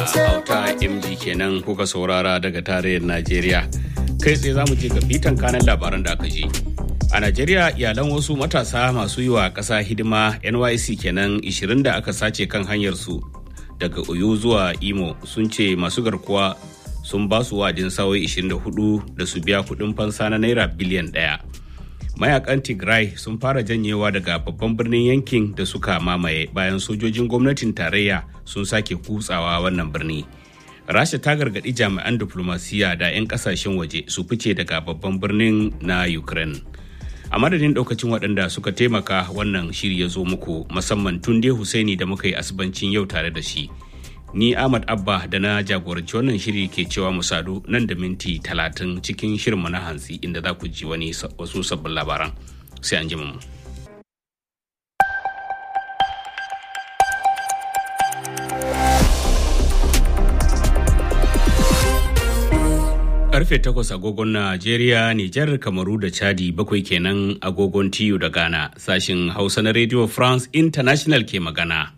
auta md kenan kuka saurara daga tarayyar najeriya kai tsaye za mu je ga bitan kanan labaran da aka je a najeriya iyalan wasu matasa masu yi wa ƙasa hidima nyc kenan 20 da aka sace kan hanyarsu daga oyo zuwa imo sun ce masu garkuwa sun ba su wa'adin sawai 24 da su biya kuɗin fansa na naira biliyan ɗaya. mayakan tigray sun fara janyewa daga babban birnin yankin da suka mamaye bayan sojojin gwamnatin tarayya sun sake kutsawa wannan birni rasha ta gargaɗi jami'an diplomasiya da 'yan kasashen waje su fice daga babban birnin na ukraine a madadin daukacin waɗanda suka taimaka wannan shiri ya zo muku musamman tunde husaini da muka yi asibancin yau tare da shi ni ahmad abba da na jagoranci wannan shiri ke cewa mu sadu nan da minti talatin cikin shirinmu na hantsi inda za ku ji wani wasu sabbin labaran sai an ji mu. karfe 8 agogon Najeriya, Nijar, Kamaru da Chadi bakwai kenan agogon TU da Ghana sashin Hausa na Radio France International ke magana.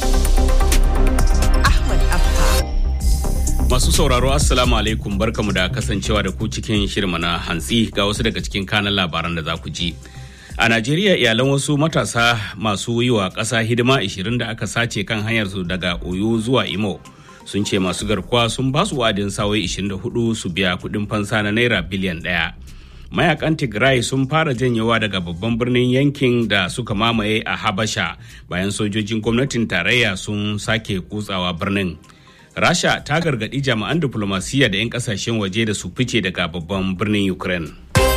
Masu sauraro Assalamu alaikum barkamu da kasancewa da ku cikin shirma na hantsi ga wasu daga cikin kanan labaran da za ku ji. A Najeriya iyalan wasu matasa masu yi wa ƙasa hidima 20 da aka sace kan hanyarsu daga Oyo zuwa Imo sun ce masu garkuwa sun ba su wa'adin sawai 24 su biya kuɗin fansa na naira biliyan ɗaya. Mayakan Tigray sun fara janyewa daga babban birnin yankin da suka mamaye a Habasha bayan sojojin gwamnatin tarayya sun sake kutsawa birnin. rasha ta gargaɗi jami'an diflomasiyya da 'yan kasashen waje da su fice daga babban birnin ukraine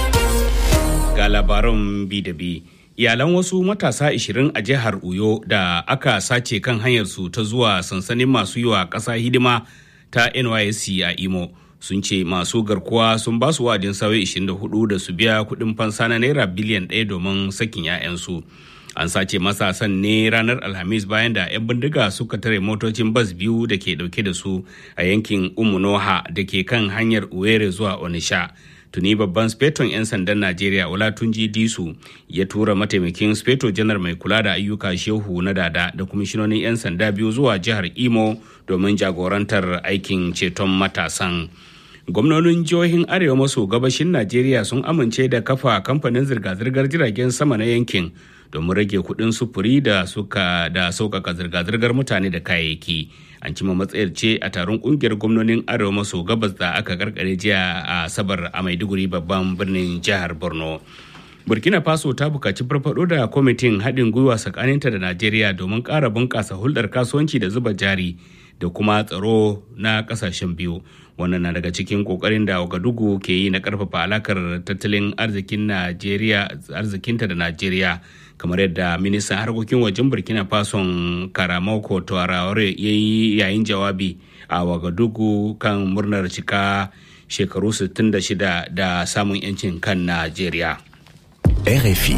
ga labaran bi da bi iyalan wasu matasa 20 a jihar uyo da aka sace kan hanyarsu ta zuwa sansanin masu yi wa ƙasa hidima ta nysc a imo sun ce masu garkuwa sun ba su wa'adin sauyi 24 da su biya kuɗin fansa na naira biliyan ɗaya domin sakin 'ya'yansu an sace matasan ne ranar alhamis bayan da 'yan bindiga suka tare motocin bas biyu da ke dauke da su a yankin umunoha da ke kan hanyar uwere zuwa onisha tuni babban speton 'yan sandan najeriya olatunji disu ya tura mataimakin speto janar mai kula da ayyuka shehu na dada da kwamishinonin 'yan sanda biyu zuwa jihar imo domin jagorantar aikin ceton matasan gwamnonin jihohin arewa maso gabashin najeriya sun amince da kafa kamfanin zirga-zirgar jiragen sama na yankin domin rage kudin sufuri da suka da sauƙaƙa zirga-zirgar mutane da kayayyaki an cima matsayar ce a taron ƙungiyar gwamnonin arewa maso gabas da aka karkare jiya a sabar a maiduguri babban birnin jihar borno burkina faso ta bukaci farfado da kwamitin haɗin gwiwa tsakaninta da najeriya domin ƙara bunƙasa hulɗar kasuwanci da zuba jari da kuma tsaro na ƙasashen biyu wannan na daga cikin ƙoƙarin da wagadugu ke yi na ƙarfafa alakar tattalin arzikin najeriya arzikinta da najeriya kamar yadda ministan harkokin wajen burkina faso karamoko tuaraware ya yi yayin jawabi a wagadugu kan murnar cika shekaru 66 da samun 'yancin kan najeriya RFI.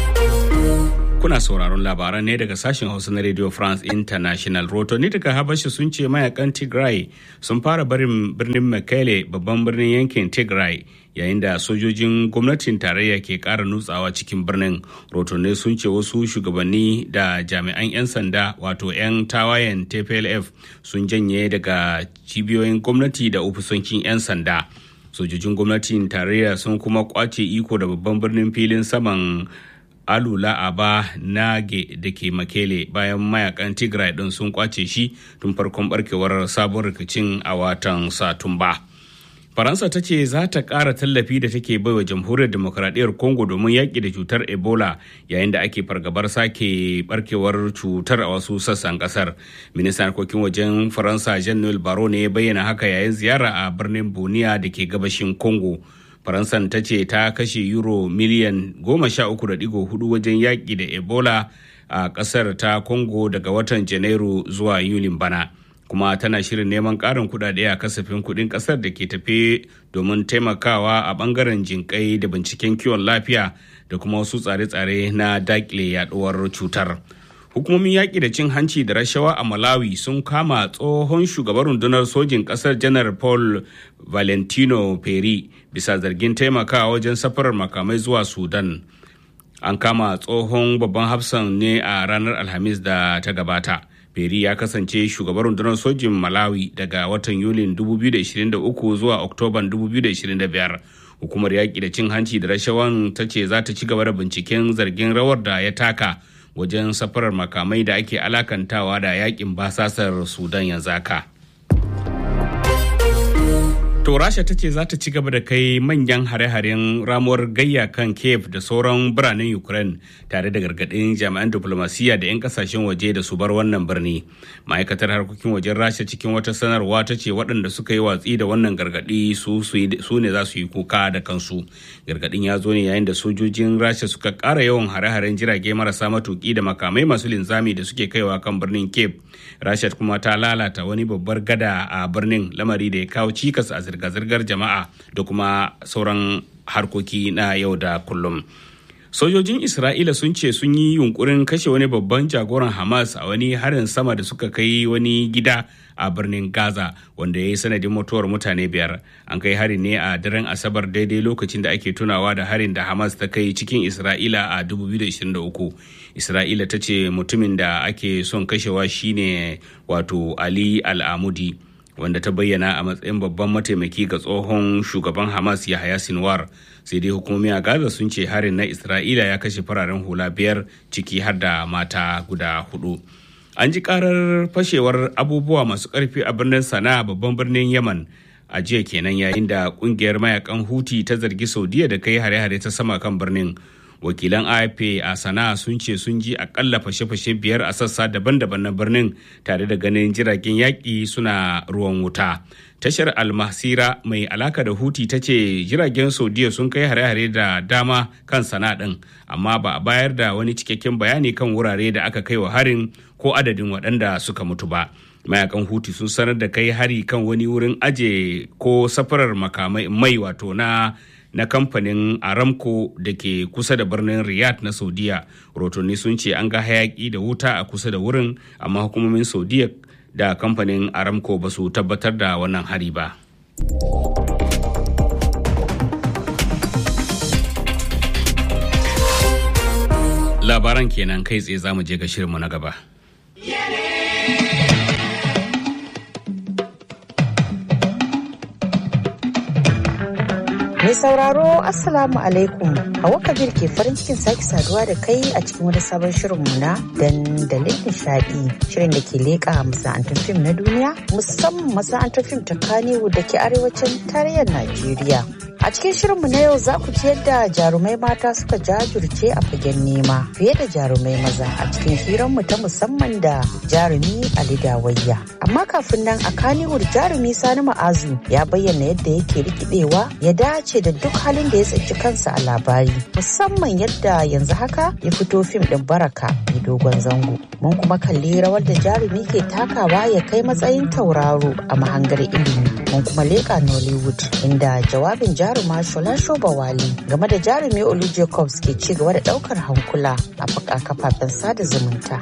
Kuna sauraron labaran ne daga sashen Hausa na Radio France International. Rotoni daga Habasha sun ce mayakan Tigray sun fara barin birnin Mekele babban birnin yankin Tigray yayin da sojojin gwamnatin tarayya ke ƙara nutsawa cikin birnin. Rotoni sun ce wasu shugabanni da jami'an 'yan sanda wato 'yan tawayen TPLF sun janye daga cibiyoyin gwamnati da ofisoshin 'yan sanda. sojojin gwamnatin tarayya sun kuma kwace iko da babban birnin filin saman alula aba nage da ke makele bayan mayakan tigray din sun kwace shi tun farkon barkewar sabon rikicin a watan satumba faransa ta ce za ta ƙara tallafi da take baiwa jamhuriyar demokradiyyar congo domin yaƙi da cutar ebola yayin da ake fargabar sake barkewar cutar a wasu sassan ƙasar ministan harkokin wajen faransa jean noel baro ne ya bayyana haka yayin ziyara a birnin boniya da ke gabashin congo faransan ta ce ta kashe euro miliyan goma sha uku da digo hudu wajen yaƙi da ebola a ƙasar ta congo daga watan janairu zuwa yulin bana kuma tana shirin neman ƙarin kuɗaɗe a kasafin kuɗin ƙasar da ke tafe domin taimakawa a ɓangaren jinƙai da binciken kiwon lafiya da kuma wasu tsare-tsare na daƙile yaɗuwar cutar. hukumomin yaƙi da cin hanci da rashawa a malawi sun kama tsohon shugaban rundunar sojin ƙasar janar paul valentino peri bisa zargin taimakawa wajen safarar makamai zuwa sudan an kama tsohon babban hafsan ne a ranar alhamis da ta gabata Peri ya kasance shugaban rundunar sojin Malawi daga watan Yulin 2023 zuwa Oktoban 2025. Hukumar yaƙi da cin hanci da rashawan ta ce za ta ci gaba da binciken zargin rawar da ya taka wajen safarar makamai da ake alakantawa da yaƙin basasar Sudan yanzu haka. To Rasha ta ce za ta ci gaba da kai manyan hare-haren ramuwar gayya kan Kiev da sauran biranen Ukraine tare da gargaɗin jami'an diplomasiya da 'yan kasashen waje da su bar wannan birni. Ma'aikatar harkokin wajen Rasha cikin wata sanarwa ta ce waɗanda suka yi watsi da wannan gargaɗi su ne za su yi kuka da kansu. Gargaɗin ya zo ne yayin da sojojin Rasha suka ƙara yawan hare-haren jirage marasa matuƙi da makamai masu linzami da suke kaiwa kan birnin Kiev. Rasha kuma ta lalata wani babbar gada a birnin lamari da ya kawo cikas a zirga-zirgar jama'a da kuma sauran harkoki na yau da kullum. Sojojin Isra'ila sun ce sun yi yunkurin kashe wani babban jagoran Hamas a wani harin sama da suka kai wani gida a birnin Gaza wanda ya yi sanadin mutuwar mutane biyar. An kai harin ne a daren Asabar daidai lokacin da ake tunawa da harin da Hamas ta kai cikin Isra'ila a 2023. Isra'ila ta ce mutumin da ake son kashewa shine wato Ali Al-Amudi. wanda ta bayyana a matsayin babban mataimaki ga tsohon shugaban hamas yahaya sinwar sai dai hukumomi a gaza sun ce harin na isra'ila ya kashe fararen hula biyar ciki har da mata guda hudu an ji karar fashewar abubuwa masu karfi a birnin sana'a babban birnin yaman a jiya kenan yayin da kungiyar mayakan huti ta zargi saudiya da kai hare-hare ta sama kan birnin wakilan afp a sana'a sun ce sun ji akalla fashe-fashe biyar a sassa daban-daban na birnin tare da ganin jiragen yaƙi suna ruwan wuta tashar almasira mai alaka da huti ta ce jiragen saudiya sun kai hare-hare da dama kan sana'a ɗin amma ba a bayar da wani cikakken bayani kan wurare da aka kai wa harin ko adadin waɗanda suka mutu ba mayakan huti sun sanar da kai hari kan wani wurin aje ko safarar makamai mai wato na na kamfanin aramco da ke kusa da birnin riyadh na saudiya rotonni sun ce an ga hayaki da wuta a kusa da wurin amma hukumomin saudiya da kamfanin aramco ba su tabbatar da wannan hari ba labaran kenan kai tsaye za mu je ga shirinmu na gaba Mai sauraro Assalamu alaikum Hawa Kabir ke farin cikin sake saduwa da kai a cikin wani sabon shirinmu na dandalin nishadi shirin da ke leƙa masana'antar fim na duniya musamman masana'antar fim ta Kannywood da ke arewacin tarayyar Najeriya. A cikin shirinmu na yau za ku ci yadda jarumai mata suka jajirce a fagen nema fiye da jarumai maza a cikin hiranmu ta musamman da jarumi Ali Dawayya. Amma kafin nan a Kannywood jarumi Sani Ma'azu ya bayyana yadda yake rikidewa ya dace da duk halin da ya tsinci kansa a labari musamman yadda yanzu haka ya fito fim din baraka mai dogon zango. Mun kuma kalli rawar da jarumi ke takawa ya kai matsayin tauraro a mahangar ilimi. Mun kuma leƙa Nollywood inda jawabin jarumi jaruma Shola Shobawali game da jarumi Olu Jacobs ke ci gaba da daukar hankula a kafafen sada zumunta.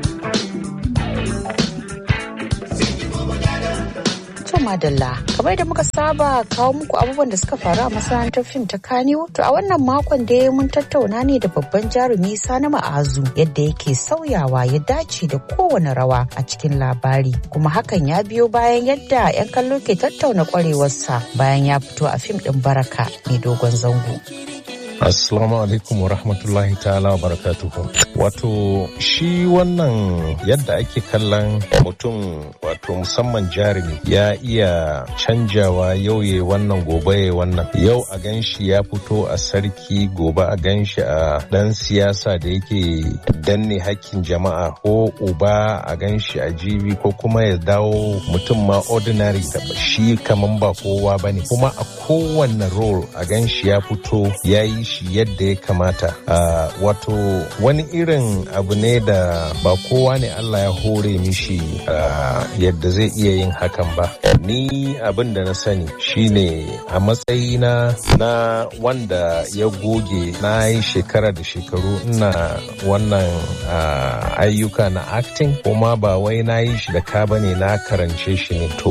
madalla kamar da muka saba kawo muku abubuwan da suka faru a masana'antar fim ta kaniwo to a wannan makon da mun tattauna ne da babban jarumi sani ma'azu yadda yake sauyawa ya dace da kowane rawa a cikin labari kuma hakan ya biyo bayan yadda 'yan kallo ke tattauna kwarewarsa bayan ya fito a fim din baraka mai dogon zango Assalamu alaikum wa rahmatullahi ta'ala wa barakatuhu. Wato shi wannan yadda ake kallon mutum wato musamman jarumi ya iya canjawa yau ya wannan gobe ya wannan. Yau a ganshi ya fito a sarki gobe a ganshi a dan siyasa da yake danne hakkin jama'a ko uba a ganshi a jibi ko kuma ya dawo mutum ma ordinary shi kaman ba kowa bane kuma a kowanne role a ganshi ya fito ya yi shi yadda ya kamata uh, wato wani irin abu ne da ba kowa ne Allah ya hore mishi uh, yadda zai iya yin hakan ba ni abin da na sani shine a matsayina na wanda ya goge na yi shekara da shekaru ina wannan uh, ayyuka na acting kuma ba wai na yi shi da ka bane na karance shi ne to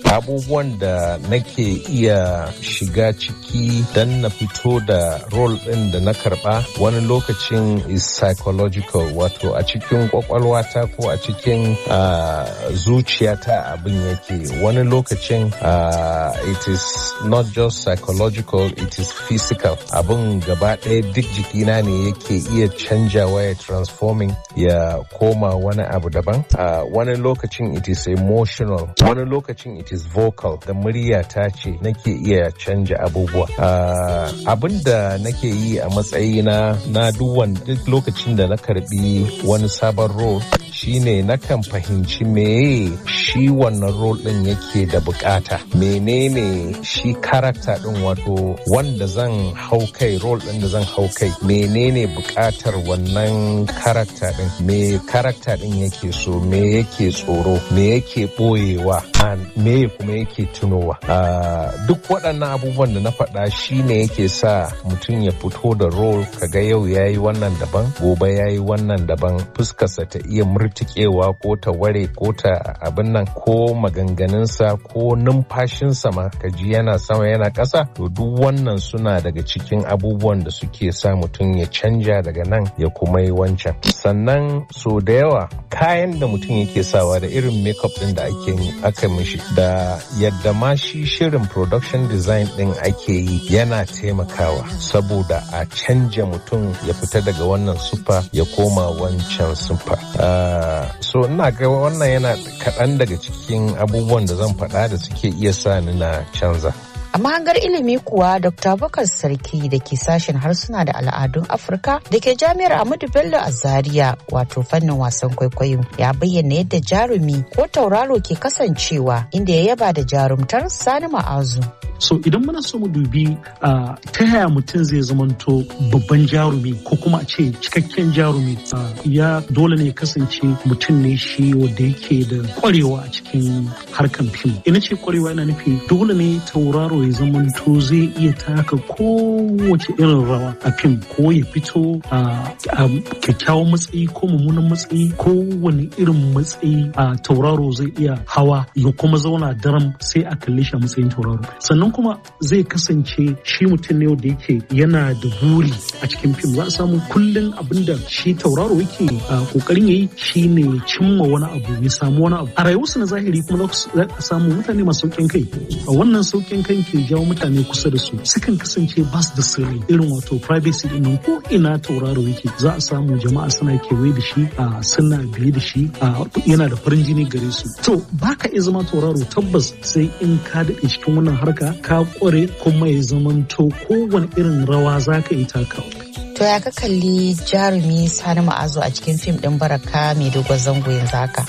abubuwan da nake iya shiga ciki don na fito da role ɗin da na karɓa wani lokacin is psychological wato a cikin kwakwalwata ko a cikin uh, zuciyata abin yake wani lokacin uh, it is not just psychological it is physical abin gaba ɗaya duk jikina ne yake iya canjawa ya transforming ya koma wani abu daban uh, wani lokacin it is emotional wani lokacin it is vocal da murya ta ce nake iya canja abubuwa uh, abin da nake yi a matsayina na duk duk lokacin da na karbi wani sabon role shine nakan fahimci meye shi wannan role din yake da bukata menene shi karakta din wato wanda zan hau kai role din da zan hau kai menene bukatar wannan karakta din me karakta din yake so me yake tsoro me yake boyewa me kuma yake tunowa duk waɗannan abubuwan da na faɗa shine yake sa mutum ya fito da role kaga yau yayi wannan daban gobe yayi wannan daban fuskarsa ta iya murtikewa ko ta ware ko ta abin nan ko maganganunsa ko numfashinsa ma kaji yana sama yana ƙasa to duk wannan suna daga cikin abubuwan da suke sa mutum ya canja daga nan ya kuma yi wancan sannan so da yawa kayan da mutum yake sawa da irin makeup din da ake aka mishi da yadda ma shi shirin production design din ake yi yana taimakawa saboda a canja mutum ya fita daga wannan sufa ya koma wancan sufa uh, so ina ga wannan yana kaɗan daga cikin abubuwan da zan faɗa da suke iya sa ni na canza A mahangar ilimi kuwa Dr. Bakar Sarki da ke sashen harsuna da al'adun Afirka da ke jami'ar Ahmadu Bello a Zaria wato fannin wasan kwaikwayo ya bayyana yadda jarumi ko tauraro ke kasancewa inda ya yaba da jarumtar Sani Ma'azu. So idan muna so mu dubi uh, ta yaya mutum zai zamanto babban jarumi ko kuma a ce cikakken jarumi uh, ya dole ne kasance mutum ne shi wanda yake da kwarewa a cikin harkan fim. Ina ce kwarewa ina nufi dole ne tauraro ya zamanto zai iya taka kowace irin rawa a fim ko ya fito a kyakkyawan matsayi ko mummunan matsayi ko wani irin matsayi a tauraro zai iya hawa ya kuma zauna daram sai a kalle shi a matsayin tauraro sannan kuma zai kasance shi mutum ne da yake yana da buri a cikin fim za a samu kullum abin da shi tauraro yake kokarin yayi shine cimma wani abu ya samu wani abu a rayuwarsu na zahiri kuma za a samu mutane masu saukin kai a wannan saukin kai ke jawo mutane kusa da su sukan kasance ba su da sirri irin wato privacy din ko ina tauraro yake za a samu jama'a suna kewaye da shi a suna biye da shi a yana da farin jini gare su to baka iya zama tauraro tabbas sai in ka daɗe cikin wannan harka ka kware kuma ya zamanto kowane irin rawa za ka yi takawa To ya ka kalli jarumi Sani Ma'azu a cikin fim ɗin Baraka mai dogon zango yanzu haka?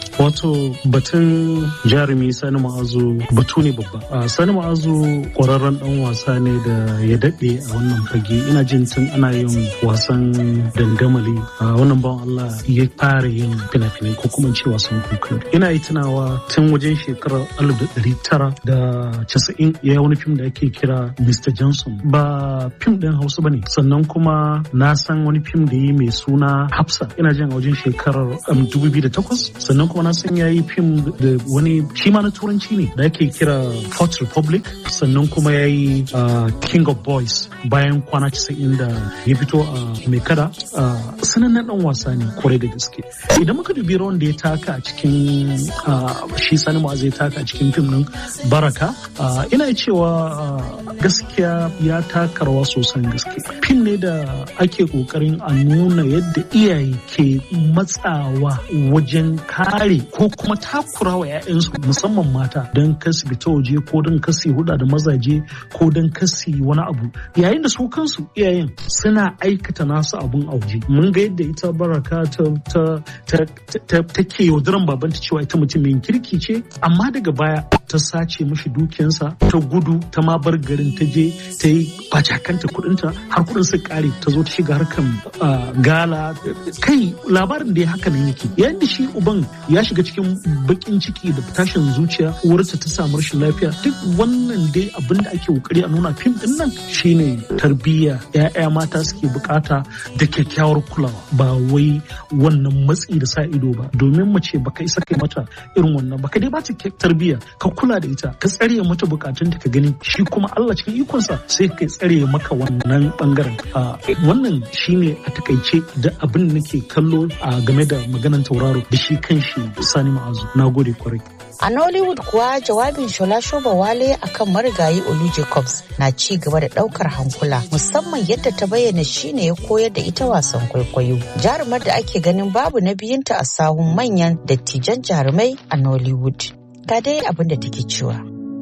Wato batun jarumi Sani Ma'azu batu ne babba. Sani Ma'azu ƙwararren ɗan wasa ne da ya daɗe a wannan fage. Ina jin tun ana yin wasan dangamali. Wannan bawan Allah ya fara yin fina-finai ko kuma ce wasan kuka. Ina yi tunawa tun wajen shekarar alif da ɗari tara da casa'in ya yi wani fim da ake kira Mr. Johnson. Ba fim ɗin Hausa ba ne. Sannan kuma na san wani fim da yi mai suna Hafsa. Ina jin a wajen shekarar dubu biyu da takwas. Sannan kuma na san ya yi fim da wani shi ma na turanci ne da ake kira Fourth Republic sannan kuma ya yi King of Boys bayan kwana 90 da ya fito a mai kada sanannen dan wasa ne kwarai da gaske idan muka dubi rawan da ya taka a cikin shi sani ma zai taka a cikin fim din baraka ina cewa gaskiya ya taka rawa sosan gaske fim ne da ake kokarin a nuna yadda iyaye ke matsawa wajen kare ko kuma takura wa 'ya'yansu musamman mata don kasi fita waje ko don kasi huda da mazaje ko don kasi wani abu yayin da su kansu iyayen suna aikata nasu abun a waje mun ga yadda ita baraka ta ta ta take yaudaran babanta cewa ita mutum mai kirki ce amma daga baya ta sace mishi dukiyansa ta gudu ta ma bar garin ta je ta yi bacakanta kudinta har kudin su kare ta zo ta shiga harkan gala kai labarin da ya haka nan yake yayin da shi uban ya shiga cikin bakin ciki da tashin zuciya uwarsa ta samu rashin lafiya duk wannan dai abin da ake kokari a nuna fim din nan shine tarbiyya ya'ya mata suke bukata da kyakkyawar kulawa ba wai wannan matsi da sa ido ba domin mace baka isa kai mata irin wannan baka dai ba ta tarbiyya ka kula da ita ka tsare mata bukatun ta ka gani shi kuma Allah cikin ikonsa sai ka tsare maka wannan bangaren wannan shine a takaice da abin da nake kallo a game da maganan tauraro da shi kanshi Sani Ma'azu na gode kwarai A Nollywood kuwa jawabin Shola Shoba Wale akan marigayi Olu Jacobs na ci gaba da daukar hankula musamman yadda ta bayyana shine ya koyar da ita wasan kwaikwayo. Jarumar da ake ganin babu na biyunta a sahun manyan dattijan jarumai a Nollywood. Ga dai abin da take cewa.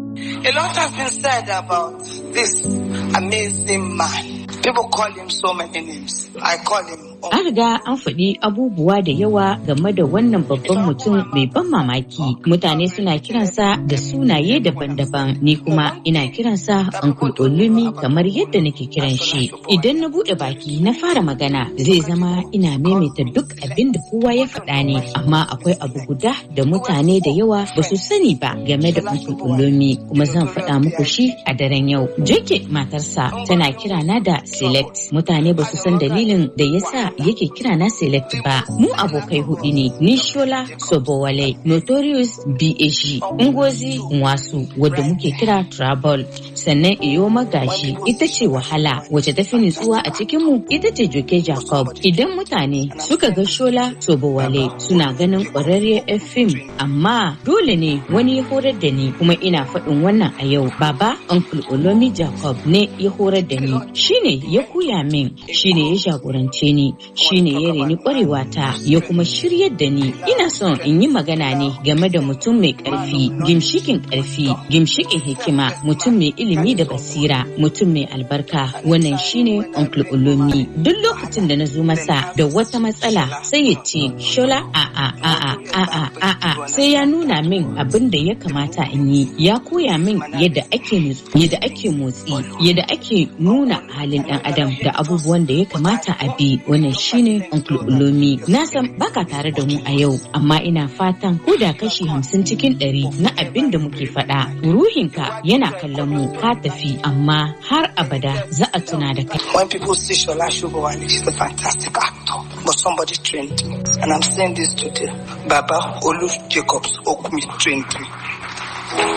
A lot has been said about this amazing man. People call him so many names. I call him An riga an faɗi abubuwa da yawa game da wannan babban mutum mai ban mamaki. Mutane suna kiransa da sunaye daban-daban. Ni kuma ina kiransa Uncle Olumi kamar yadda nake kiran shi. Idan na buɗe baki na fara magana zai zama ina maimaita duk abin da kowa ya faɗa ne. Amma akwai abu guda da mutane da yawa ba su sani ba game da Uncle Olumi kuma zan faɗa muku shi a daren yau. Jake matarsa tana kirana da Select. Mutane ba su san dalilin da yasa yake kira na select ba mu abokai hudu ne ni shola sobowale notorious BAG ngozi wasu wadda muke kira trouble sannan iyo magashi ita ce wahala wacce ta fi nutsuwa a cikin mu ita ce joke jacob idan mutane suka ga shola sobowale suna ganin ƙwararriyar fim amma dole ne wani ya horar da ni kuma ina faɗin wannan a yau baba uncle olomi jacob ne ya horar da ni shine ya koya min shine ya jagorance ni shine ya reni kwarewa ta ya kuma shiryar da ni ina son in yi magana ne game da mutum mai karfi gimshikin karfi gimshikin hikima mutum mai ilimi da basira mutum mai albarka wannan shine uncle ulumi duk lokacin da na zo masa da wata matsala sai ya ce shola a a a a a a a sai ya nuna min abin da ya kamata in yi ya koya min yadda ake yadda ake motsi yadda ake nuna halin dan adam da abubuwan da ya kamata a bi wannan shine Uncle Ulomi. Na san baka tare da mu a yau, amma ina fatan ko da kashi hamsin cikin ɗari na abin da muke faɗa. Ruhinka yana kallon mu ka tafi, amma har abada za a tuna da kai. When people see Shola Shubawale, she's a fantastic actor, but somebody trained me. And I'm saying this today. Baba Olu Jacobs Okumi trained me.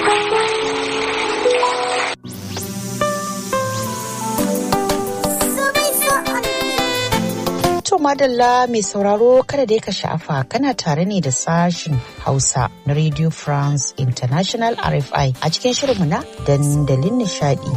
To madalla mai sauraro kada dai ka sha'afa kana tare ne da sashin Hausa na Radio France International RFI a cikin shirinmu na dandalin nishadi.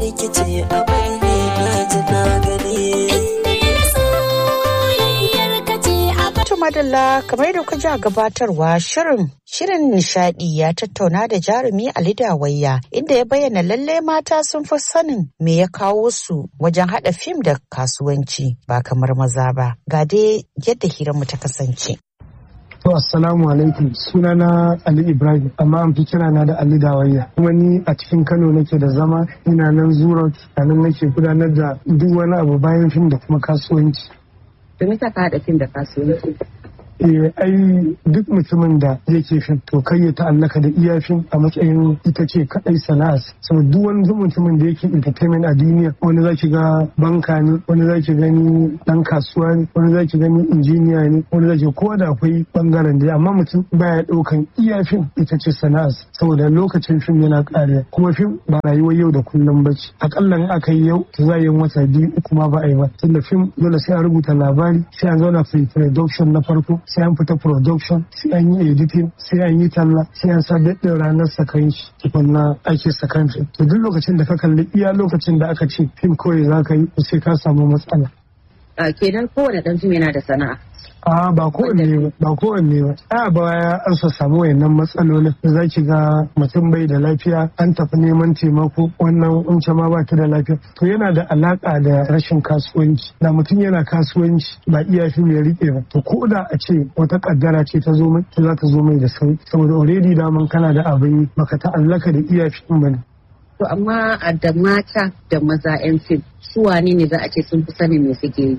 madalla kamar da ji a gabatarwa shirin shirin nishadi ya tattauna da jarumi Ali Dawayya inda ya bayyana lalle mata sun fi sanin me ya kawo su wajen hada fim da kasuwanci ba kamar maza ba ga dai yadda hiranmu ta kasance. To assalamu alaikum sunana Ali Ibrahim amma an fi kira na da Ali Dawayya kuma ni a cikin Kano nake da zama ina nan Zurot a nan nake gudanar da duk wani abu bayan fim da kuma kasuwanci. domin ta ka haɗa fim da kasuwanci. Eh, ai duk mutumin da yake fim to kai ya ta'allaka da iya fim a matsayin ita ce kadai sana'ar saboda duk wani mutumin da yake entertainment a duniya wani zaki ga banka ne wani zaki gani dan kasuwa ne wani zaki gani injiniya ne wani zaki ko da akwai bangaren da amma mutum baya daukan iya fim ita ce sana'ar saboda lokacin fim yana kariya kuma fim ba rayuwar yau da kullum ba ce akalla in aka yi yau ta za yi wata biyu uku ma ba a yi ba tunda fim dole sai a rubuta labari sai an zauna pre-production na farko sai an fita production sai an yi editing sai an yi talla sai an sa daɗin ranar sakan shi tukunna ake sakan fim to duk lokacin da ka kalli iya lokacin da aka ce fim kawai za ka yi sai ka samu matsala. kenan kowane ɗan fim yana da sana'a. a ba kowanne ba kowanne ba a baya an sa samu wayannan matsalolin da za ki ga mutum bai da lafiya an tafi neman taimako wannan unce ma ba ta da lafiya to yana da alaka da rashin kasuwanci da mutum yana kasuwanci ba iya fi mai rike ba to ko da a ce wata kaddara ce ta zo mai to za ta zo mai da sauki saboda already daman kana da abin baka ta'allaka da iya fi ba ne To amma da mata da maza 'yan fim su wane ne za a ce sun fi sanin me suke yi?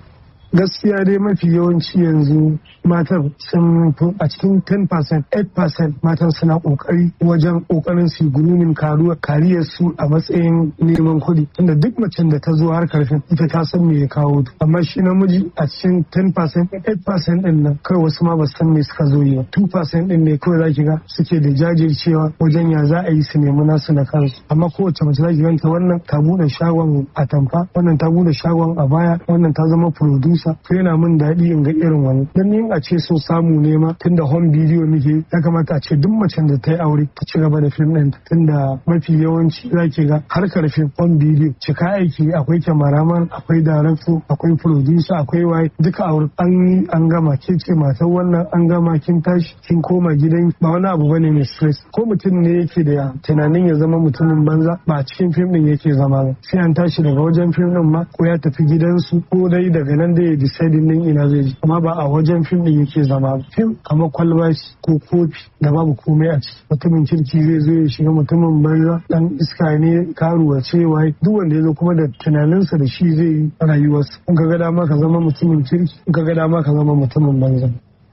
gaskiya dai mafi yawanci yanzu matan sun fi a cikin 10% 8% matan suna kokari wajen kokarin su grooming karuwa kariyar su a matsayin neman kuɗi tunda duk macen da ta zo har karfin ita ta san me ya kawo ta amma shi namiji a cikin 10% 8% din nan kawai wasu ma ba su san me suka zo yi ba 2% din ne kawai zaki ga suke da jajircewa wajen ya za a yi su nemi nasu na kansu amma kowace mace zaki ganta wannan ta bude shagon atamfa wannan ta bude shagon a baya wannan ta zama producer to yana min daɗi in ga irin wani dan ni a ce so samu ne ma tunda home video muke ya kamata a ce duk macen da ta yi aure ta ci gaba da film ɗin tunda mafi yawanci zaki ga harkar film home video cika aiki akwai cameraman akwai director akwai producer akwai waye duka aure an yi an gama ke ce matan wannan an gama kin tashi kin koma gidan ba wani abu bane mai stress ko mutum ne yake da tunanin ya zama mutumin banza ba a cikin fim din yake zama ba sai an tashi daga wajen fim din ma ko ya tafi gidansu ko dai daga nan da ya decide din ina zai ji amma ba a wajen fim din yake zama ba fim kamar kwalba ko kofi da babu komai a ciki mutumin kirki zai zo ya shiga mutumin banza dan iska ne karuwa cewa duk wanda ya zo kuma da tunaninsa da shi zai yi rayuwarsa in ka ga dama ka zama mutumin kirki in ka ga dama ka zama mutumin banza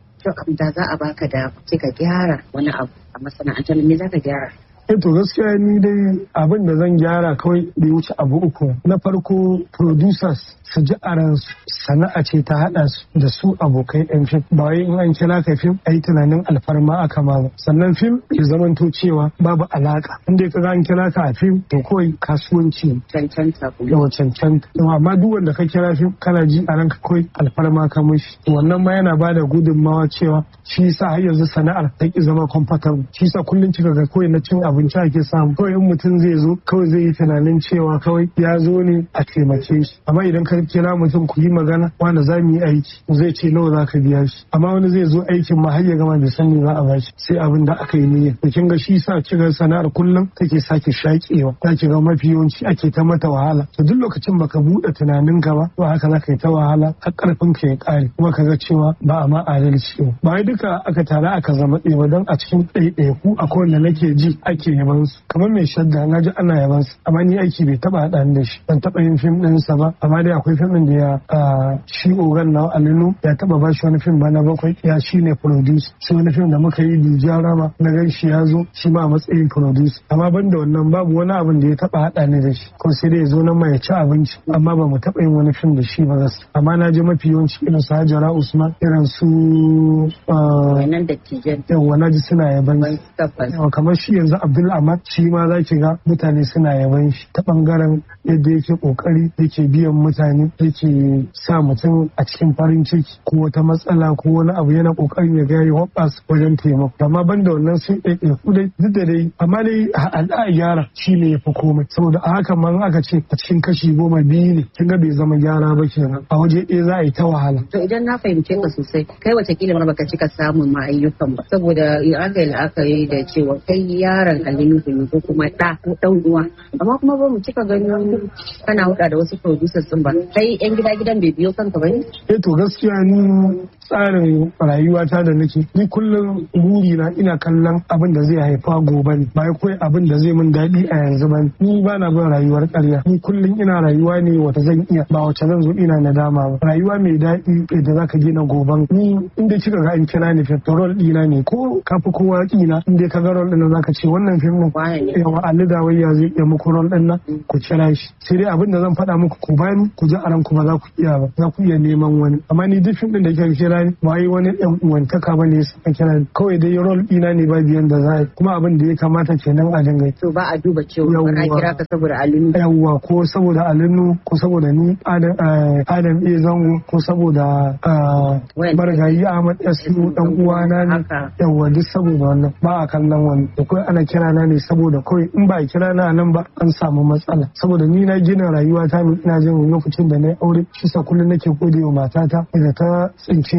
da za a baka da ka gyara wani abu a masana'antar me za ka gyara Eh to gaskiya ni dai abin da zan gyara kawai bai wuce abu uku. Na farko producers su ji a ransu sana'a ce ta haɗa su da su abokai ɗan fim. Ba wai in an kira ka fim ai tunanin alfarma aka ma ba. Sannan fim ya zamanto cewa babu alaka. Inda ka ga an kira ka a fim to kawai kasuwanci. Cancanta kuma. Yawa cancanta. Amma duk wanda ka kira fim kana ji a ranka kawai alfarma ka mishi. Wannan ma yana bada gudunmawa cewa shi yasa har yanzu sana'ar ta ki zama comfortable. Shi yasa kullum kika ga kawai na cin abinci ake samu kawai in mutum zai zo kawai zai yi tunanin cewa kawai ya zo ne a taimake shi amma idan ka kira mutum ku yi magana wanda za mu yi aiki zai ce nawa za ka biya shi amma wani zai zo aikin ma har ya gama bai san me za a ba shi sai abin da aka yi niyya to kin ga shi sa kiga sana'ar kullum take sake shakewa za ki ga mafi yawanci ake ta mata wahala to duk lokacin baka buɗe tunaninka ba to haka za ka yi ta wahala har karfin ka ya kare kuma ka ga cewa ba a ma adalci ba ba wai duka aka tare aka zama ɗaya ba don a cikin ɗaiɗaiku akwai wanda nake ji ake yaban su kamar mai shadda na ji ana yaban su amma ni aiki bai taba haɗa da shi ban taba yin fim ɗin sa ba amma dai akwai fim ɗin da ya shi ogan na alinu ya taba ba shi wani fim ba na bakwai ya shi ne produce sai wani fim da muka yi dija rama na gan shi ya zo shi ma a matsayin produce amma ban da wannan babu wani abin da ya taba haɗa ni da shi ko sai dai ya zo nan ma ya ci abinci amma ba mu taba yin wani fim da shi ba gaskiya amma na ji mafi yawanci irin su Hajara Usman irin su wannan dattijan yawa na ji suna yaban yawa kamar shi yanzu Abdul Ahmad shi ma za ki ga mutane suna yaban shi ta bangaren yadda yake kokari yake biyan mutane yake sa mutum a cikin farin ciki ko wata matsala ko wani abu yana kokarin ya ga ya hoɓas wajen taimako amma ban da wannan sun ɗaiɗai ku dai duk da dai amma dai a gyara shi ne ya fi komai saboda a haka man aka ce a cikin kashi goma biyu ne kin ga bai zama gyara ba kenan a waje ɗaya za a yi ta wahala. to idan na fahimce ka sosai kai watakila ma baka cika samun ma ayyukan ba saboda aka yi la'akari da cewa kai yaron alinu ne ko kuma ɗa ko ɗan uwa amma kuma ba mu cika ganin kana huɗa da wasu producers din ba kai yan gida gidan bai biyo kanka ba ne eh to gaskiya ni tsarin rayuwata da nake ni kullum buri na ina kallon abin da zai haifa gobe ne ba kai abin da zai min daɗi a yanzu ba ni ba na bin rayuwar ƙarya ni kullum ina rayuwa ne wata zan iya ba wacce zan zo ina nadama ba rayuwa mai daɗi da zaka gina goban ni inda kika ga in kira ni fim rol ɗina ne ko kafi kowa ƙina inda ka ga rol ɗin zaka ce wannan fim ɗin yawa Ali Dawayya zai iya muku rol ɗin nan ku kira shi sai dai abin da zan faɗa muku ku bani ku ji a ranku ba za ku iya ba za ku iya neman wani amma ni duk fim ɗin da kika kira ni ba yi wani ɗan uwantaka ba ne suka kira ni kawai dai rol ɗina ne ba biyan da za a yi kuma abin da ya kamata kenan a dinga to ba a duba cewa ba a kira ka saboda alinu yawwa ko saboda alinu ko saboda ni adam iya zango ko saboda marigayi ahmad yasu dan uwana ne yawwa duk saboda wannan ba a kallon wani da kawai ana kira na ne saboda kawai in ba a kira na nan ba an samu matsala saboda ni na gina rayuwa ta ne ina jin lokacin da na yi aure shi sa kullum nake gode wa matata da ta tsince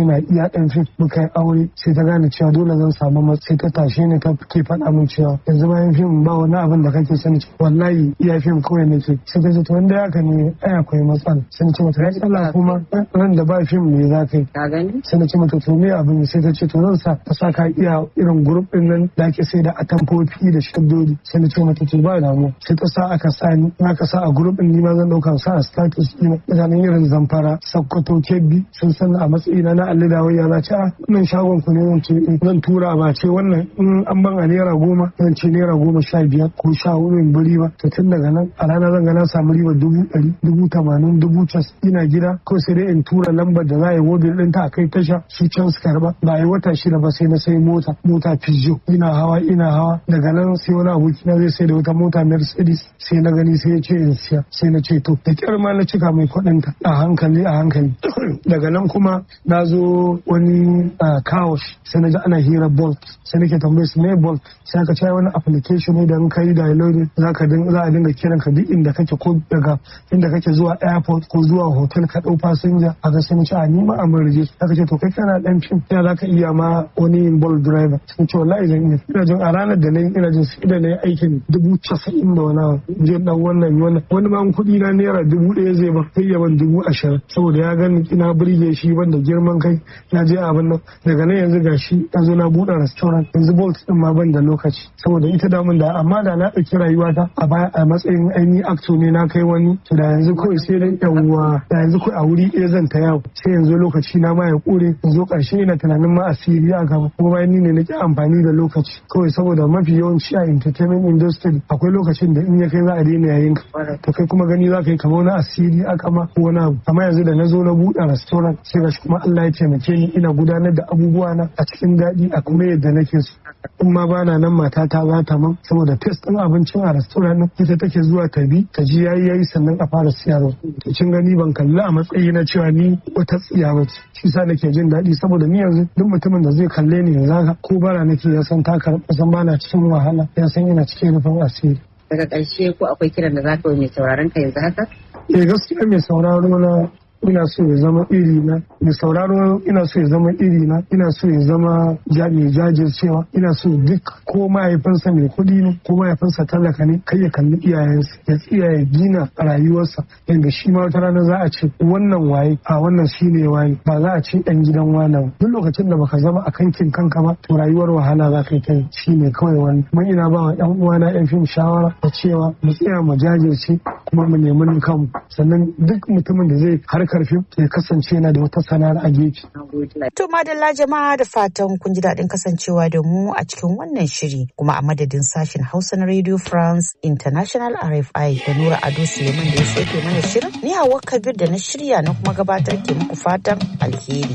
ina iya ɗan fim muka yi aure sai ta gane cewa dole zan samu matsayi ta tashe ni ta ke faɗa min cewa yanzu bayan fim ba wani abin da kake sani wallahi iya fim kawai nake sai ta ce to wanda haka ne ai akwai matsala sai na ce mata matsala kuma ran da ba fim ne za ka yi ka gani sai na ce mata to me abin sai ta ce to zan sa ta sa ka iya irin grup din nan da ake sai da atamfofi da shaddodi sai na ce mata to ba damu sai ta sa aka sa ni aka sa a grup din ni ma zan dauka sa a status ina mutanen irin zamfara sakkwato kebbi sun san a matsayina na alli da wayya za ce a nan shagon ku ne zan ce zan tura ba ce wannan in an ban a naira goma zan ce naira goma sha biyar ko sha hudu in bari ba to tun daga nan a rana zan ga na samu riba dubu ɗari dubu tamanin dubu cas ina gida ko sai dai in tura lambar da za a yi wobil ɗin ta a kai tasha su can su karba ba a yi wata shida ba sai na sai mota mota pizzo ina hawa ina hawa daga nan sai wani aboki na zai sai da wata mota mercedes sai na gani sai ya ce in siya sai na ce to da kyar ma na cika mai kuɗin ta a hankali a hankali daga nan kuma na zo wani kawosh sai na ji ana hira bolt sai nake tambaye su me bolt sai aka ce wani application ne da in kai download za ka za a dinga kiran ka duk inda kake ko daga inda kake zuwa airport ko zuwa hotel ka dau fasinja a ga sai ce a ni ma a murje aka ce to kai kana dan fim ya za ka iya ma wani bolt driver sun ce wallahi zan iya ina jin a ranar da na yi ina jin sai da na yi aikin dubu casa'in da wani je dan wannan wannan wani ma kuɗi na naira dubu ɗaya zai ba sai ya ban dubu ashirin saboda ya gani ina burge shi banda girman kai na je abin nan daga nan yanzu gashi na zo na buɗe restaurant yanzu bolt din ma ban da lokaci saboda ita damun da amma da na ɗauki rayuwata a baya a matsayin ainihin acto ne na kai wani to da yanzu kawai sai dai yawwa da yanzu kawai a wuri ɗaya zan ta yawo sai yanzu lokaci na ma ya ƙure yanzu ƙarshe ina tunanin ma asiri a gaba kuma bayan ni ne nake amfani da lokaci kawai saboda mafi yawanci a entertainment industry akwai lokacin da in ya kai za a daina yayin ka to kai kuma gani za ka yi kamar wani asiri a kama ko wani abu amma yanzu da na zo na buɗe restaurant sai gashi kuma Allah ya taimake ni ina gudanar da abubuwa na a cikin daɗi a kuma yadda nake so in ma bana nan matata za ta man saboda test ɗin abincin a restaurant ɗin ita take zuwa ta bi ta ji yayi yayi sannan a fara siyarwa to kin gani ban kalli a matsayi na cewa ni wata tsiya ba ce shi sa nake jin daɗi saboda ni yanzu duk mutumin da zai kalle ni yanzu haka ko bara nake ya san ta karɓa san bana cikin wahala ya san ina cikin rufin asiri daga ƙarshe ko akwai kiran da za ka yi mai sauraron ka yanzu haka eh gaskiya mai sauraro na ina so ya zama iri na mai sauraro ina so ya zama iri na ina so ya zama mai jajircewa ina so duk ko mahaifinsa mai kuɗi ne ko mahaifinsa talaka ne kai ya kalli iyayensa ya tsiya ya gina rayuwarsa yadda shi ma wata rana za a ce wannan waye a wannan shi ne waye ba za a ce ɗan gidan wane duk lokacin da baka zama a kankin kanka ba to rayuwar wahala za ka yi kai shi ne kawai wani kuma ina ba wa ƴan uwana ƴan fim shawara da cewa mu tsaya mu jajirce kuma mu nemi kanmu sannan duk mutumin da zai harkar fim ya kasance yana da wata sana'ar a gefe. To madalla jama'a da fatan kun ji daɗin kasancewa da mu a cikin wannan shiri kuma a madadin sashen Hausa na Radio France International RFI da Nura Ado Suleiman da ya sauke mana shirin ni Hawwa Kabir da na shirya na kuma gabatar ke muku fatan alheri.